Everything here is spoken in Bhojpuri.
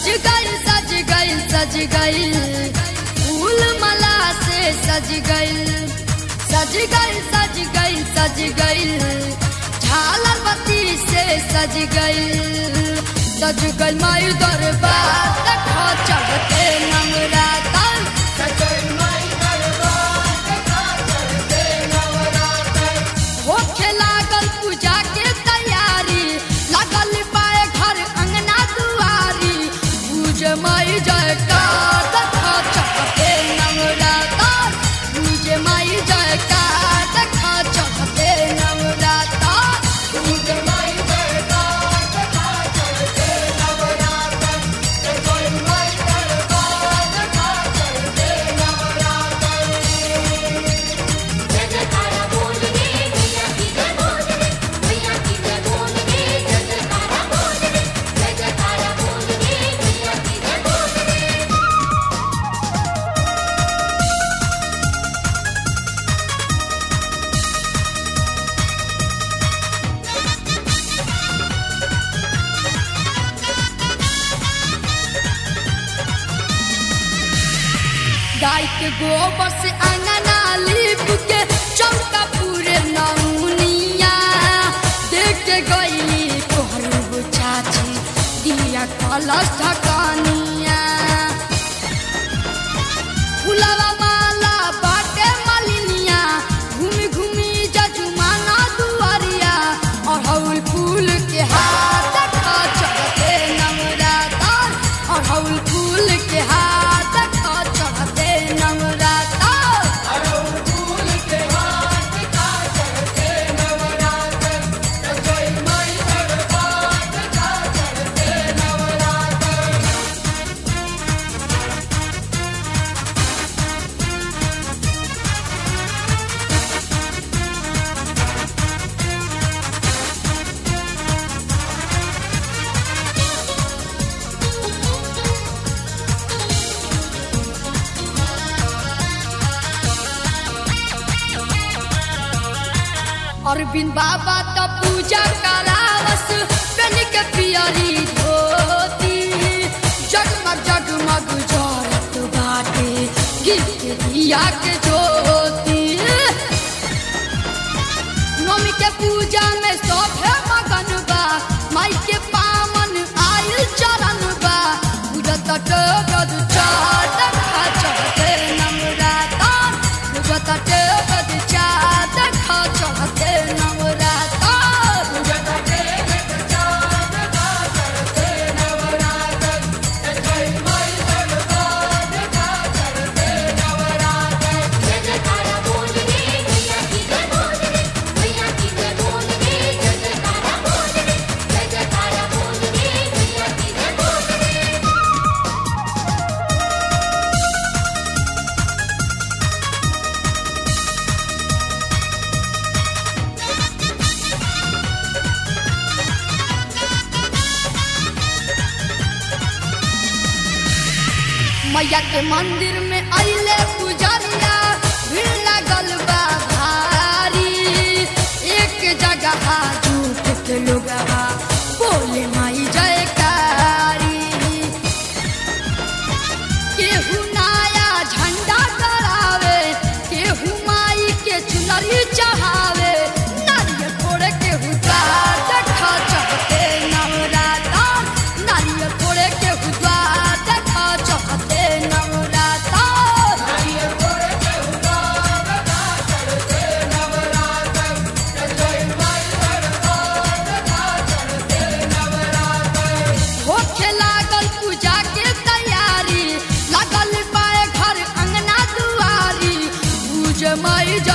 सज गइल सज गइल सज गइल फूल माला से सज गइल सज गइल सज गइल सज गइल झालर बत्ती से सज गइल सज गइल माई दरबार देखो चढ़ते नवरातन होखे लागल पूजा के तैयारी लागल पाए घर अंगना दुआरी पूज माई जयकार देखा चढ़ते नवरातन पूज माई जयकार देखा चढ़ते नवरातन पूज माई जयकार देखा चढ़ते नवरातन जय माई दरबार देखा चढ़ते नवरातन जय जयकारा बोल रे मैया की जय बोल रे मैया की जय बोल रे जय जयकारा बोल रे जय जयकारा बोल रे मैया की जय बोल रे गाय के गोबर से अंगना लीप के चौका पूरे नौनिया देख के गई तोहर चाची दिया कलश ढकानिया फुलवा माला बाटे मालिनिया घूमी घूमी जजुमाना दुआरिया अड़हुल फूल के हाथ खा चढ़ते नवरातन अड़हुल फूल के हाथ खा चढ़ते नवरातन अड़हुल फूल के हाथ खा चढ़ते नवरातन जय माई दरबार खा चढ़ते नवरातन अरविंद बाबा तो पूजा करावस पेन के पियरी धोती जगमग जगमग जरत बाटे गिर दिया के ज्योति नवमी के पूजा में सभे मगन बा माई के पावन आयल चरण बा पूजत गद चाट खा चढ़ते नवरातन पूजत गद चाट खा चढ़ते नवरातन पूजत गद चाट खा चढ़ते नवरातन जय माई दरबार खा चढ़ते नवरातन जय जयकारा बोल रे मैया की जय बोल रे मैया की जय बोल रे जय जयकारा बोल रे जय जयकारा बोल रे मैया की जय बोल रे मैया के मंदिर में अइले पुजरिया भीड़ लगल बा भारी एक जगह झूठ के लोगवा बोले माई जयकारी केहू नया झंडा करावे केहू माई के चुनरी चढ़ावे नारियल फोड़े केहू द्वार देखा चढ़ते नवरातन नारियल फोड़े केहू द्वार देखा चढ़ते नवरातन नारियल फोड़े केहू द्वार देखा चढ़ते नवरातन जय माई दरबार देखा चढ़ते नवरातन होखे लागल पूजा के तैयारी लागल पाए घर अंगना दुआरी पूज माई